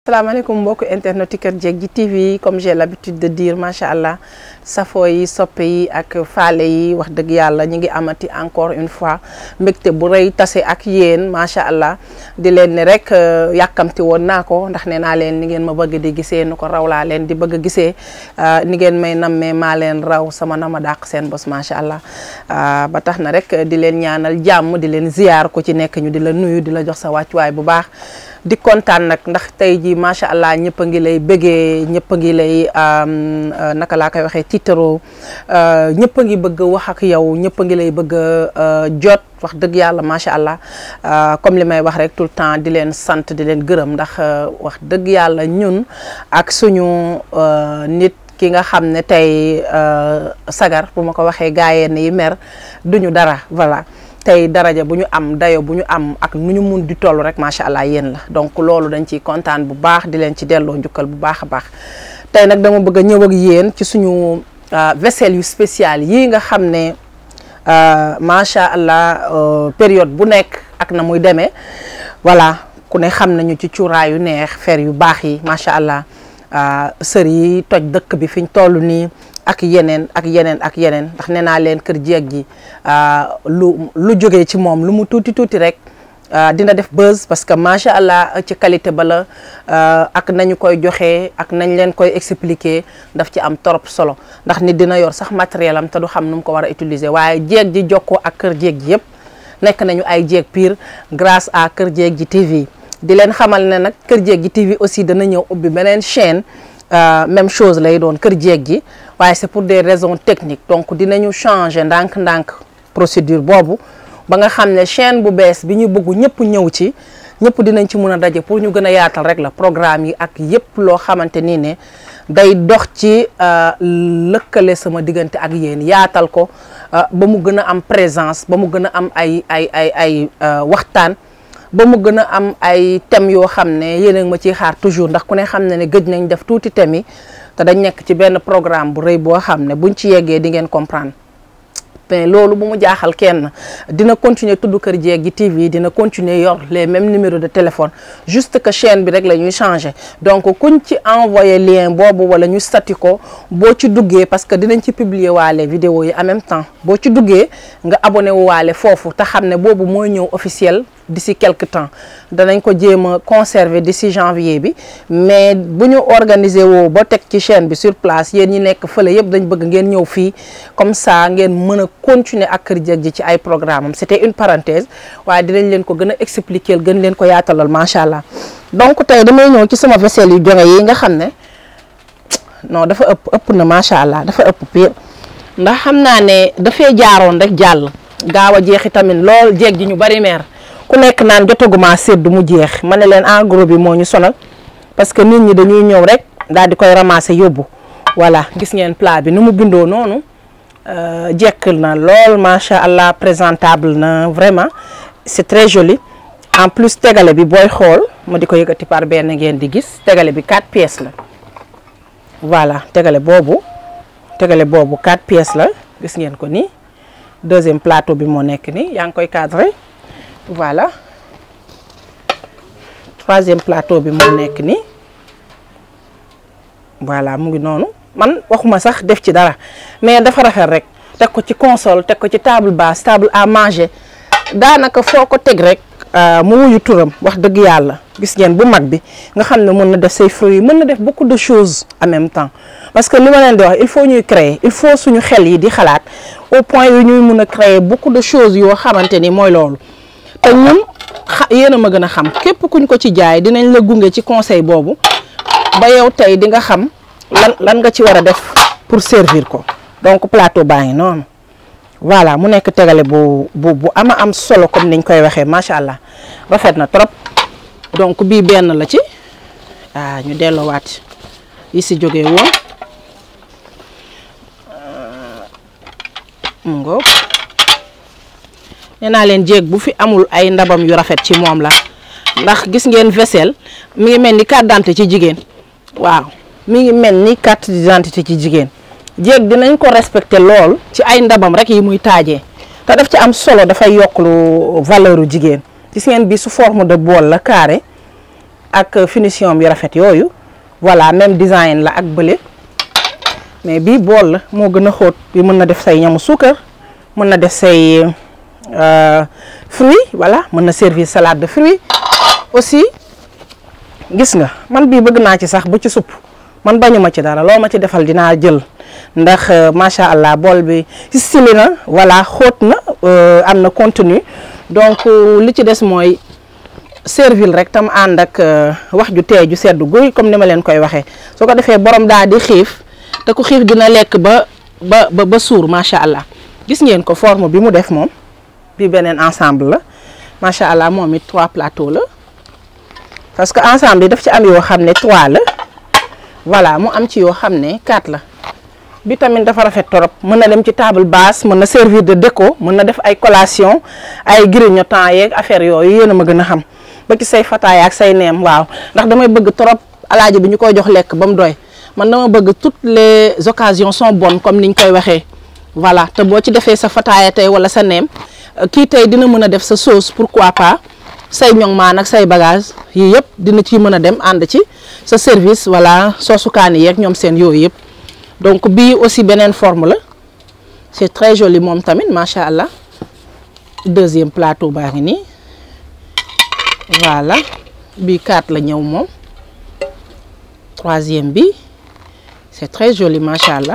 salaamaaleykum mbokku internet Kër Jeeg ji TV comme j'ai l'habitude de dire macha allah safo yi soppe yi ak faale yi wax dëgg yàlla ñu ngi amati encore une fois mbégte bu rëy tase ak yéen macha allah di leen ni rek yàkkamti woon naa ko ndax nee naa leen ni ngeen ma bëgg di gisee nu ko raw laa leen di bëgg a gisee ni ngeen may nammee maa leen raw sama nama dàq seen bos macha allah ba tax na rek di leen ñaanal jàmm di leen ziyaar ku ci nekk ñu di la nuyu di la jox sa wàccuwaay bu baax di kontaan nag ndax tey jii macha allah ñëpp a ngi lay bëggee ñëpp a ngi lay naka laa koy waxee tiitaroo ñëpp a ngi bëgg wax ak yow ñëpp a ngi lay bëgg jot wax dëgg yàlla macha allah comme li may wax rek tout le temps di leen sant di leen gërëm ndax wax dëgg yàlla ñun ak suñu nit ki nga xam ne tey sagar bu ma ko waxee gaayeen yi mer duñu dara voilà. tey daraja bu ñu am dayo bu ñu am ak nu ñu mun di toll rek macha allah yéen la donc loolu dañ ciy kontaan bu baax di leen ci delloo njukkal bu baax a baax tey nag dama bëgg a ñëw ak yéen ci suñu vaisselle yu spécial yii nga xam ne macha allah période bu nekk ak na muy demee voilà ku ne xam nañu ci cuuraay yu neex fer yu baax yi macha allah sër yi toj dëkk bi fi ñu toll nii. ak yeneen ak yeneen ak yeneen ndax nee naa leen kër jeeg gi lu lu jógee ci moom lu mu tuuti tuuti rek dina def buzz parce que macha allah ci qualité ba la ak nañu koy joxe ak nañ leen koy expliquer daf ci am trop solo ndax nit dina yor sax matériel am te du xam nu mu ko war a utiliser waaye jeeg ji jokkoo ak kër jeeg ji yëpp nekk nañu ay jeeg pire grâce à kër jeeg ji TV di leen xamal ne nag kër jeeg ji TV aussi dana ñëw ubbi beneen chaîne. Euh, même chose lay doon kër jeeg ji waaye c'est pour des raisons techniques donc dinañu changer ndànk-ndànk procédure boobu ba nga xam ne chaîne bu bees bi ñu bëgg ñëpp ñëw ci ñëpp dinañ ci mun a daje pour ñu gën a yaatal rek la programme yi ak yëpp loo xamante ni ne day dox ci lëkkale sama diggante ak yéen yaatal ko ba mu gën a am présence ba mu gën a am ay ay ay ay waxtaan ba mu gën a am ay thèmes yoo xam ne yéen a ma ciy xaar toujours ndax ku ne xam ne ne gëj nañ def tuuti thèmes yi te dañ nekk ci benn programme bu rëy boo xam ne buñ ci yeggee di ngeen comprendre mais loolu bu mu jaaxal kenn dina continuer tudd Kër Jeeg gi TV dina continuer yor les mêmes numéros de téléphone juste que chaîne bi rek la ñuy changer donc kuñ ci envoyé lien boobu wala ñu stati ko boo ci duggee parce que dinañ ci publier waale vidéo yi en même temps boo ci duggee nga abonné wu waale foofu te xam ne boobu mooy ñëw officiel d'ici quelque temps danañ ko jéem a conserver d'ici janvier bi mais bu ñu organiser woo ba teg ci chaîne bi sur place yéen ñi nekk fële yëpp dañ bëgg ngeen ñëw fii comme ça ngeen mën a continuer ak Kër Jeeg ji ci ay programme am c'était une parenthèse waaye dinañ leen ko gën a expliquer gën leen ko yaatalal macha allah donc tey damay ñëw ci sama vaisselle yu jonge yi nga xam ne non dafa ëpp ëpp na macha allah dafa ëpp pire ndax xam naa ne dafay jaaroon rek jàll gaaw a jeexi tamit lool jeeg ji ñu bari meer ku nekk naan jotaguma séddu mu jeex ma ne leen en gros bi moo ñu sonal parce que nit ñi dañuy ñëw rek daal di koy ramasser yóbbu voilà gis ngeen plat bi nu mu bindoo noonu jekkil na lool macha allah présentable na vraiment c'est très joli en plus tegale bi booy xool ma di ko yëkkati par benn ngeen di gis tegale bi quatre pièces la voilà tegale boobu tegale boobu quatre pièces la gis ngeen ko nii deuxième plateau bi moo nekk nii yaa ngi koy cadrer voilà troisième plateau bi moo nekk nii voilà mu ngi noonu man waxuma sax def ci dara mais dafa rafet rek teg ko ci console teg ko ci table basse table à manger daanaka foo ko teg rek mu wuyu turam wax dëgg yàlla gis ngeen bu mag bi nga xam ne mën na def say fruits mën na def beaucoup de choses en même temps parce que li ma leen di wax il faut ñuy créer il faut suñu xel yi di xalaat au point yu ñuy mun a créer beaucoup de choses yoo xamante ni mooy loolu te ñun xa yéen a ma gën a xam képp kuñ ko ci jaay dinañ la gunge ci conseil boobu ba yow tey di nga xam lan lan nga ci war a def pour servir ko donc plateau baa ngi noonu voilà mu nekk tegale bu bu bu ama am solo comme niñ koy waxee macha allah rafet na trop donc bii benn la ci ah ñu delloowaat yi si jógee woon mu ngoog nee naa leen jéeg bu fi amul ay ndabam yu rafet ci moom la ndax gis ngeen vaisselle mi ngi mel ni carte d'identité ci jigéen waaw mi ngi mel ni carte d'identité ci jigéen jéeg dinañ ko respecté lool ci ay ndabam rek yi muy taajee te daf ci am solo dafay yokk lu valeur u jigéen gis ngeen bi su forme de bool la carré ak finition bi rafet yooyu voilà même design la ak bële mais bii bool la moo gën a xóot bi mën na def say ñamu suukar mën na def say fruits voilà mën na servir salade de fruits aussi gis nga man bii bëgg naa ci sax bu ci supp man bañuma ci dara loo ma ci defal dinaa jël ndax macha allah bool bi stylé na voilà xóot na am na contenu donc li ci des mooy servil rek tam ànd ak wax ju tee ju sedd guy comme ni ma leen koy waxee soo ko defee borom daal di xiif te ku xiif dina lekk ba ba ba suur macha allah gis ngeen ko forme bi mu def moom bi beneen ensemble la macha allah moom it trois plateaux la parce que ensemble yi daf ci am yoo xam ne trois la voilà mu am ci yoo xam ne quatre la bi tamit dafa rafet torop mën na dem ci table basse mën na servir de déco mën na def ay collation ay grignotant yeeg affaire yooyu yéen a ma gën a xam ba ci say fataaya ak say neem waaw ndax damay bëgg torop alaaji bi ñu koy jox lekk ba mu doy man dama bëgg toutes les occasions sont bonnes comme niñ koy waxee voilà te boo ci defee sa fataaya tey wala sa neem kii tey dina mën a def sa sauce pourquoi pas say ñoŋ maan ak say bagage yii yëpp dina ci mën a dem ànd ci sa service voilà soosu kaani yeeg ñoom seen yooyu yëpp donc bii aussi beneen forme la c'est très joli moom tamit macha allah deuxième plateau baa ngi nii voilà bii quatre la ñëw moom troisième bi c'est très joli macha allah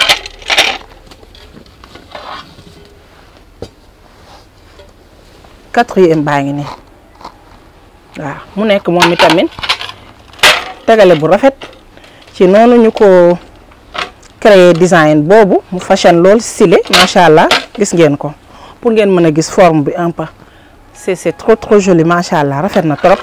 quatrième baa ngi nii waaw mu nekk moom itamit tegale bu rafet ci noonu ñu ko créer design boobu mu fashion lool stylé macha allah gis ngeen ko pour ngeen mën a gis forme bi un peu c'est c'est trop trop joli macha allah rafet na trop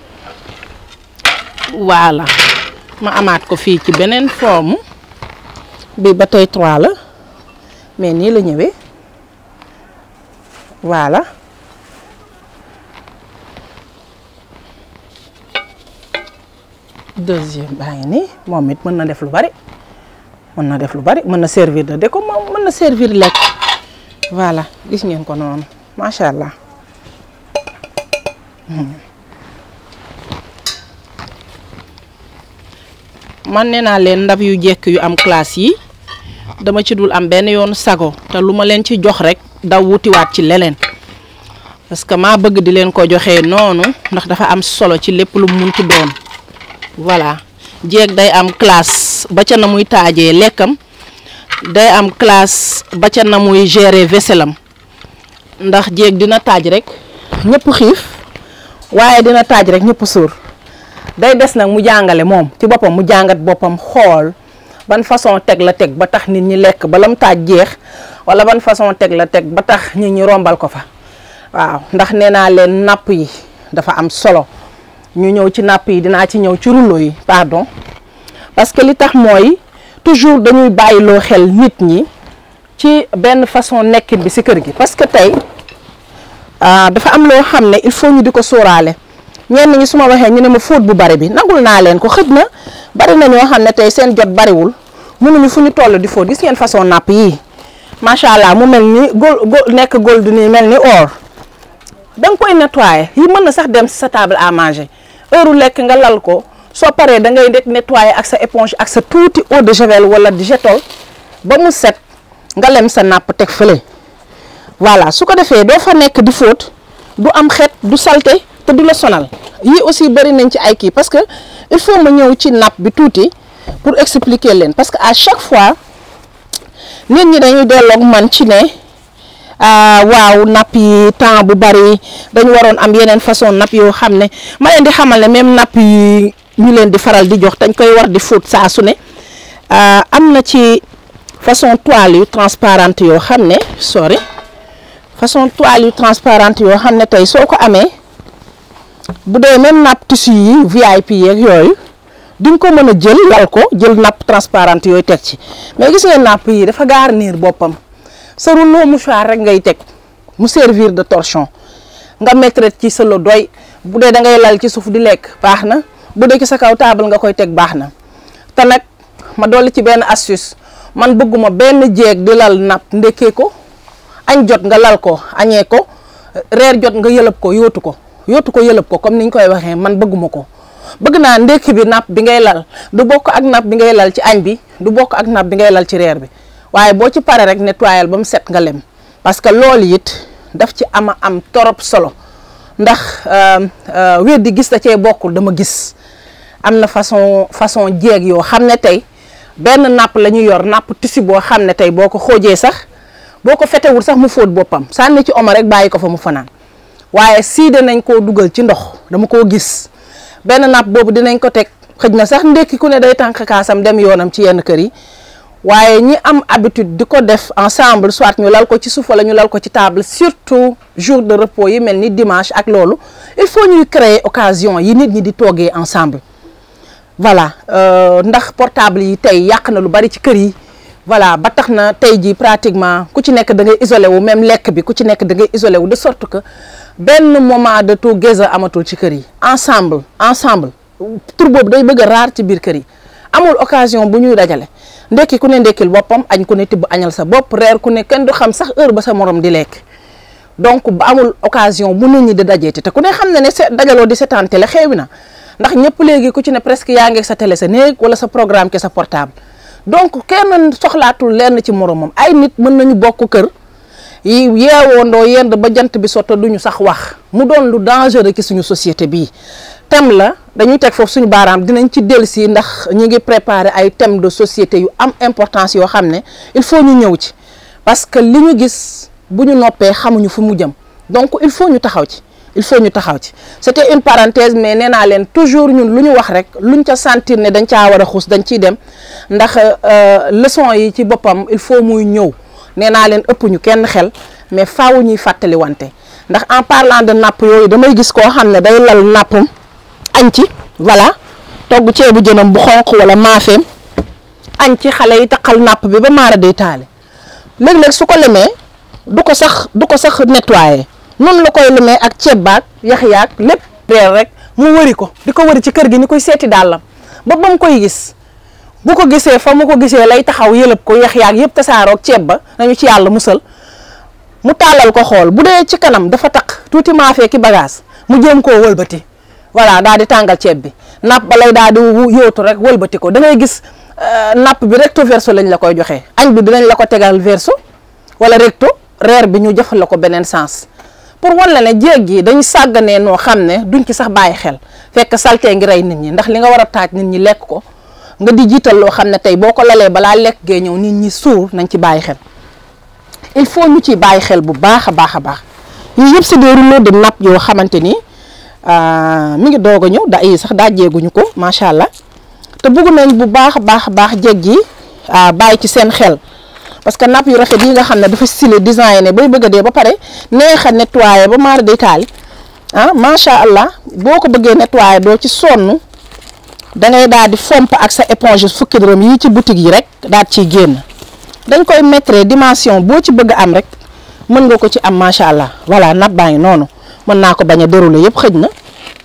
voilà ma amaat ko fii ci beneen forme bi ba tey trois la mais nii la ñëwee voilà deuxième baa ngi nii moom it mën na def lu bari mën na def lu bari mën na servir de déco moom mën na servir lekk voilà gis ngeen ko noonu macha allah man nee naa leen ndab yu jekk yu am classe yi dama ci dul am benn yoon sago te lu ma leen ci jox rek daw wutiwaat ci leneen parce que maa bëgg di leen ko joxee noonu ndax dafa am solo ci lépp lu munti doon voilà jeeg day am classe ba ca na muy taajee lekkam day am classe ba ca na muy gérer vaisselam ndax jeeg dina taaj rek ñëpp xiif waaye dina taaj rek ñëpp suur day des nag mu jàngale moom ci boppam mu jàngat boppam xool ban façon teg la teg ba tax nit ñi lekk ba lam taaj jeex wala ban façon teg la teg ba tax nit ñi rombal ko fa waaw ndax nee naa leen napp yi dafa am solo ñu ñëw ci napp yi dinaa ci ñëw ci rouleau yi pardon parce que li tax mooy toujours dañuy bàyyiloo xel nit ñi ci benn façon nekkin bi ci kër gi parce que tey dafa am loo xam ne il faut ñu di ko sóoraale ñenn ñi su ma waxee ñu ne ma fóot bu bari bi nangul naa leen ko xëj na bari na ñoo xam ne tey seen jot bariwul mënuñu fu ñu toll di fóot gis ngeen façon napp yii macha allah mu mel ni gol gol nekk gold nii mel ni or da nga koy nettoyer yi mën na sax dem sa table à manger heure lekk nga lal ko soo paree da ngay rek nettoyer ak sa éponge ak sa tuuti eau de javel wala di jetol ba mu set nga lem sa napp teg fële voilà su ko defee doo fa nekk di fóot du am xet du salte te du la sonal yii aussi bëri nañ ci ay kii parce que il faut ma ñëw ci napp bi tuuti pour expliquer leen parce que à chaque fois nit ñi dañuy delloog man ci ne waaw napp yi temps bu bari dañu waroon am yeneen façon napp yoo xam ne ma leen di xamal ne même napp yi ñu leen di faral di jox dañ koy war di fóot saa su ne am na ci façon toile yu transparente yoo xam ne sorry façon toile yu transparente yoo xam ne tey soo ko amee bu dee même napp tissu yi VIP yeeg yooyu di nga ko mën a jël lal ko jël napp transparente yooyu teg ci mais gis ngeen napp yi dafa garnir boppam sa rouleau mouchoir rek ngay teg mu servir de torchon nga mettre ci sa lo doy bu dee da ngay lal ci suuf di lekk baax na bu dee ci sa kaw table nga koy teg baax na te nag ma dolli ci benn astuce man bëgguma benn jeeg di lal napp ndekkee ko añ jot nga lal ko añee ko reer jot nga yëlëb ko yóotu ko yóotu ko yëlëb ko comme ni ñu koy waxee man bëgguma ko bëgg naa ndekki bi napp bi ngay lal du bokk ak napp bi ngay lal ci añ bi du bokk ak napp bi ngay lal ci reer bi waaye boo ci pare rek nettoyal ba mu set nga lem parce que loolu it daf ci ama am torop solo ndax wér di gis da cee bokkul dama gis am na façon façon jeeg yoo xam ne tey benn napp la ñu yor napp tissu boo xam ne tey boo ko xoojee sax boo ko fetewul sax mu fóot boppam sànni ci omo rek bàyyi ko fa mu fanaan waaye sii dinañ koo dugal ci ndox dama koo gis benn napp boobu dinañ ko teg xëj na sax ndekki ku ne day tànk kaasam dem yoonam ci yenn kër yi waaye ñi am habitude di ko def ensemble soit ñu lal ko ci suuf wala ñu lal ko ci table surtout jour de repos yi mel ni dimanche ak loolu il faut ñuy créer occasion yi nit ñi di toogee ensemble voilà ndax portable yi tey yàq na lu bari ci kër yi voilà ba tax na tey jii pratiquement ku ci nekk da ngay isolé wu même lekk bi ku ci nekk da ngay isolé wu de sorte que benn moment de together amatul ci kër yi ensemble ensemble tur boobu day bëgg a raar ci biir kër yi amul occasion bu ñuy dajale ndekki ku ne ndekkil boppam añ ku ne tibb añal sa bopp reer ku ne kenn du xam sax heure ba sa morom di lekk donc ba amul occasion bu nit ñi di dajeeti te ku ne xam ne ne dajaloo di seetaan télé xeewi na ndax ñëpp léegi ku ci ne presque yaa ngi sa télé sa néeg wala sa programme ke sa portable donc kenn soxlaatul lenn ci moromam ay nit mën nañu bokk kër yi yeewoondoo yend ba jant bi sotta duñu sax wax mu doon lu dangereux ci suñu société bii thème la dañuy teg foofu suñu baaraam dinañ ci dellusi ndax ñu ngi préparer ay thèmes de société yu am importance yoo xam ne il faut ñu ñëw ci parce que li ñu gis bu ñu noppee xamuñu fu mu jëm donc il faut ñu taxaw ci il faut ñu taxaw ci c'était une parenthèse mais nee naa leen toujours ñun lu ñu wax rek luñ ca sentir ne dañ caa war a xuus dañ ciy dem ndax leçon yi ci boppam il faut muy ñëw nee naa leen ëpp ñu kenn xel mais faaw ñuy fàttali wante ndax en parlant de napp yooyu damay gis koo xam ne day lal nappam añ ci voilà togg ceebu jënam bu xonq wala maafeem añ ci xale yi taqal napp bi ba maara day taale léeg-léeg su ko lemee du ko sax du ko sax nettoyer noonu la koy lemee ak ceeb baag yax yaag lépp reer rek mu wëri ko di ko wëri ci kër gi ni koy seeti dàllam ba ba mu koy gis bu ko gisee fa mu ko gisee lay taxaw yëlëb ko yax yaag yëpp tasaaroog ceeb ba nañu ci yàlla musal mu tàllal ko xool bu dee ci kanam dafa taq tuuti maafee ki bagage mu jéem koo wëlbati voilà daal di tàngal ceeb bi napp ba lay daal di yóotu rek wëlbati ko da ngay gis napp bi recto verso lañ la koy joxee añ bi dinañ la ko tegal verso wala recto reer bi ñu jëfal la ko beneen sens pour wan la ne jéeg yi dañu sàgganee noo xam ne duñ ci sax bàyyi xel fekk saltee ngi rey nit ñi ndax li nga war a taaj nit ñi lekk ko nga di jiital loo xam ne tey boo ko lalee balaa lekk gee ñëw nit ñi suur nañ ci bàyyi xel il faut ñu ci bàyyi xel bu baax a baax a baax yii yëpp c'est des rouleaux de nappe yoo xamante ni mi ngi doog a ñëw da yi sax daajeeguñu ko macha allah te bëgg nañ bu baax a baax a baax jéeg yi bàyyi ci seen xel parce que napp yu rafet yi nga xam ne dafa stylé designé bay bëgg a dee ba pare neex a nettoyé ba maara day taali ah macha allah boo ko bëggee nettoyé doo ci sonn da ngay daal di fomp ak sa éponge fukki dërëm yi ci boutique yi rek daal ciy génn dañ koy mettre dimension boo ci bëgg am rek mën nga ko ci am macha allah voilà napp baa ngi noonu mën naa ko bañ a dérouler yëpp xëj na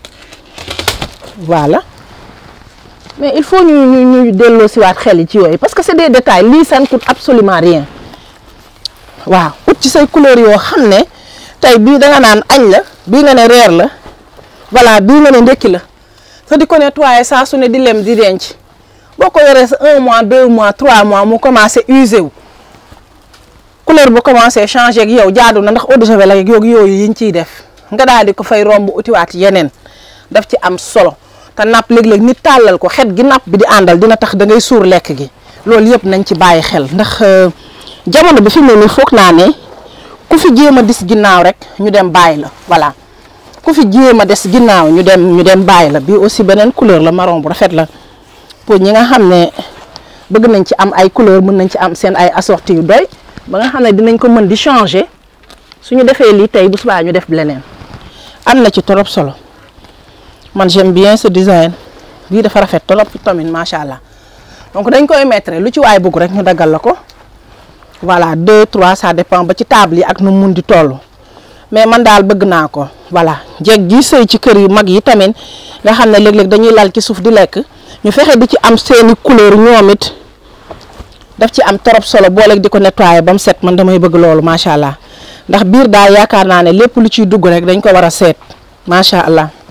voilà mais il faut ñu ñu ñu delloo siwaat xel yi ci yooyu parce que c'est des détails lii ça ne coûte absolument rien waaw ut ci say couleur yoo xam ne tey bii da nga naan añ la bii nga ne reer la voilà bii nga ne ndekki la te di ko nettoyer saa su ne di lem di denc boo ko yoree sa un mois deux mois trois mois mu commencé usé wu couleur bu commencé changé ak yow jaadu na ndax eau de javel ak yooyu yooyu yiñ ciy def nga daal di ko fay romb utiwaat yeneen daf ci am solo te napp léeg-léeg nit tàllal ko xet gi napp bi di àndal dina tax da ngay suur lekk gi loolu yëpp nañ ci bàyyi xel ndax jamono bi fi mu ne nii foog naa ne ku fi jéem a dis ginnaaw rek ñu dem bàyyi la voilà ku fi jéem a des ginnaaw ñu dem ñu dem bàyyi la bii aussi beneen couleur la marron bu rafet la pour ñi nga xam ne bëgg nañ ci am ay couleur mën nañ ci am seen ay assorti yu doy ba nga xam ne dinañ ko mën di changer suñu defee lii tey bu subaa ñu def leneen am na ci trop solo man j'aime bien ce design lii dafa rafet trop tamit macha allah donc dañ koy mettre lu ci waay bëgg rek ñu daggal la ko voilà deux trois ça dépend ba ci table yi ak nu mun di toll mais man daal bëgg naa ko voilà jeeg gi sëy ci kër yu mag yi tamit nga xam ne léeg-léeg dañuy lal ci suuf di lekk ñu fexe di ci am seeni couleur ñoom it daf ci am trop solo booleeg di ko nettoyer ba mu set man damay bëgg loolu macha allah ndax biir daal yaakaar naa ne lépp lu ciy dugg rek dañ ko war a seet macha allah.